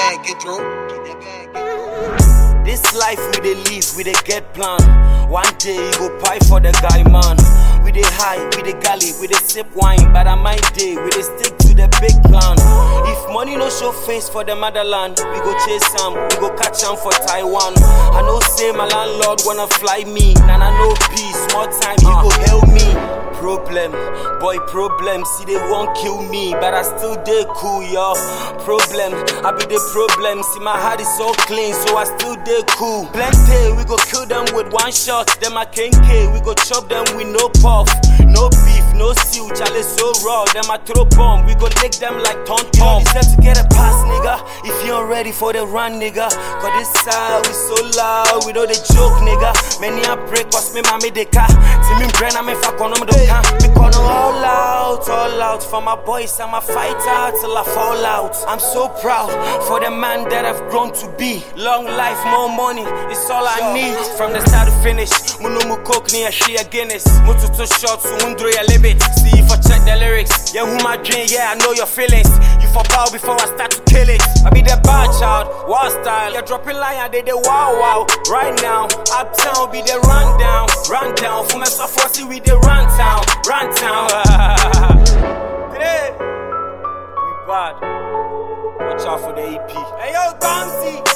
bag, get through. Get that bag, get through. This life we dey live, we dey get plan. One day you go pie for the guy, man. We dey high, we dey galley, we dey sip wine. But on my day, we dey stick to the big plan. If money no show face for the motherland, we go chase some, we go catch am for Taiwan. I know say my landlord wanna fly me, and I know peace. More time, you go help me. Problem, boy, problem. See, they won't kill me, but I still dey cool, yo. Problem, I be the problem. See, my heart is so clean, so I still dey cool. Plenty, we go kill them with one shot. Them a kenke, we go chop them with no puff. No beef, no stew, chale so raw. Them a throw bomb, we go lick them like ton ton. You don't deserve to get a pass, nigga. If you ain't ready for the run, nigga. Cause this side, we so loud, we know the joke, nigga. Many a break, cause me mami de ka. See me brain, I'm in fuck on them, don't can. Me gonna all out, all out. For my boys, I'm a fighter till I fall out. I'm so proud for the man that I've grown to be. Long life, more money, it's all I need. From the start to finish, Munu mu coke ni a share Guinness. Mutu to shots, undro ya limit. See if I check the lyrics. Yeah, who my dream, yeah, I know your feelings. You for bow before I start to kill it. I be the bad child, wild style. You're dropping line, I did the wow wow. Right now, uptown be the rundown, rundown. For myself, I see we the run town, run town. Today, we bad. Watch out for the EP. Hey yo, Bouncy.